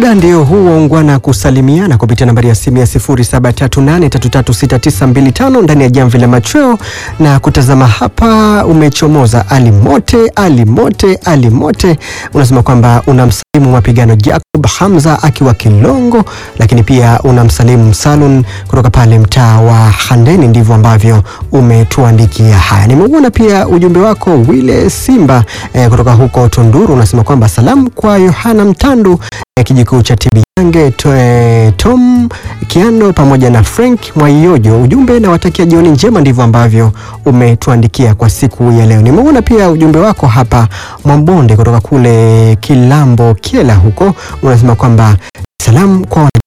Muda ndio huu waungwana kusalimiana kupitia nambari ya simu ya 0738336925 ndani ya jamvi la machweo na kutazama hapa. Umechomoza Ali Mote, Ali Mote, Ali Mote, unasema kwamba unamsalimu mapigano Jacob Hamza akiwa Kilongo, lakini pia unamsalimu Salun kutoka pale mtaa wa Handeni. Ndivyo ambavyo umetuandikia haya. Nimeuona pia ujumbe wako Wile Simba eh, kutoka huko Tunduru, unasema kwamba salamu kwa Yohana Mtandu eh, kijikuu cha Tibiyange to, eh, Tom Kiano pamoja na Frank Mwaiyojo. Ujumbe na watakia jioni njema, ndivyo ambavyo umetuandikia kwa siku ya leo. Nimeona pia ujumbe wako hapa Mwambonde kutoka kule Kilambo Kiela huko, unasema kwamba salamu kwa